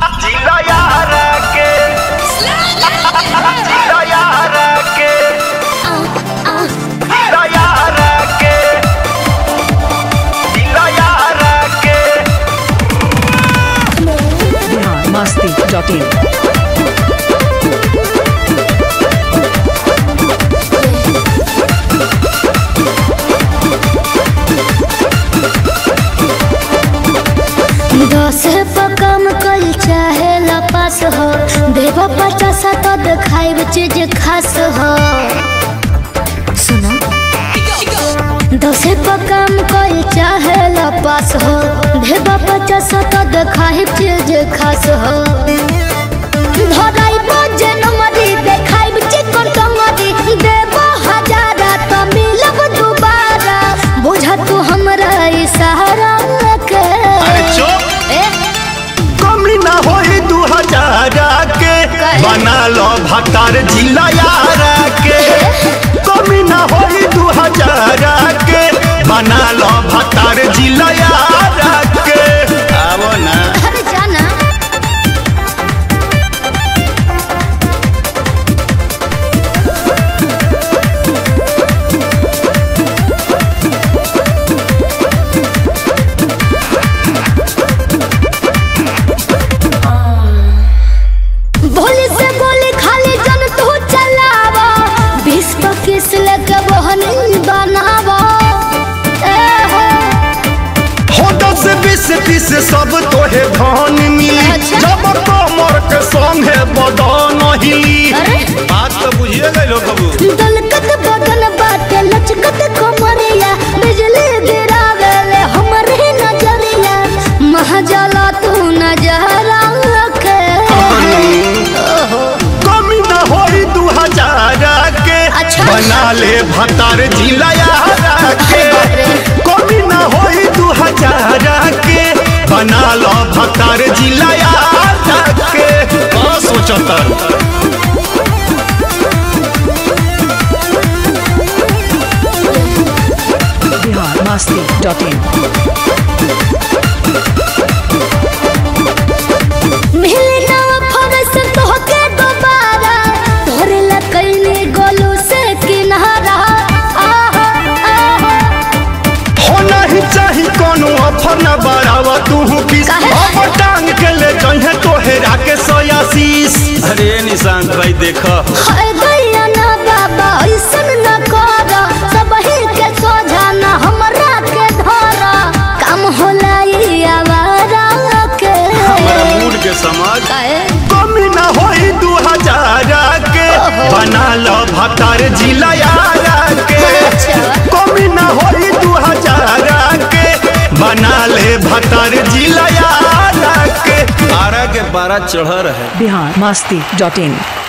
जिला यार के जिला यार के जिला यार के जिला यार के बिहार मस्ती डॉट इन दस पर कम कल चाहे लपास हो देव पचास तो दिखाई चीज खास हो सुना दस पर कम कल चाहे लपास हो देव पचास तो दिखाई चीज खास हो धराई बजे नमरी देखाई चिकन कमरी देव हजारा तो मिलब दोबारा बुझा तू हमरा इशारा के अरे चुप ए कमी ना होई दू हजार के बना लो भतार जिला यार के कमी ना होई दू हजार के बना लो भतार जिला यार के आवो ना अरे जाना भोली से गोली खाली जन तू चलावा बीस पच्चीस लेके बहनी बनावा ए हो हो दस बीस तीस सब तोहे धन मिली अच्छा। जब कमर के संगे बदन हिली अरे बात तो बुझिए गए कबू दलकत बदन बाटे लचकत कमरिया बिजली गिरावे ले हमरे नजरिया महजला तू नजरा के कमी ना होई दू हजार के अच्छा। बना ले भतार जिला यार के कमी ना होई दू हजार के बना लो भतार जिला यार के का सोचता बिहार मस्ती डॉट इन मिले ना फरस तोहके दोबारा तोरे लकैने गोलू से किनारा आहा आहा हो नहीं चाही कोनो ऑफर न बढ़ावा तू किस काहे? अब टांग के ले जहे तोहेरा के सोयासीस अरे निशांत भाई देखा हाय गैया ना बाबा ऐसन न कर सबही के सोझा ना हमरा के धर काम होला ई आवारा के हमारा मूड के समझ काहे? कमी ना होई दू हजार के बना लो भतार जिला यार के अच्छा। कमी ना होई दू हजार के बना ले भतार जिला यार के आरा के बारह चढ़ रहे बिहार मस्ती डॉट इन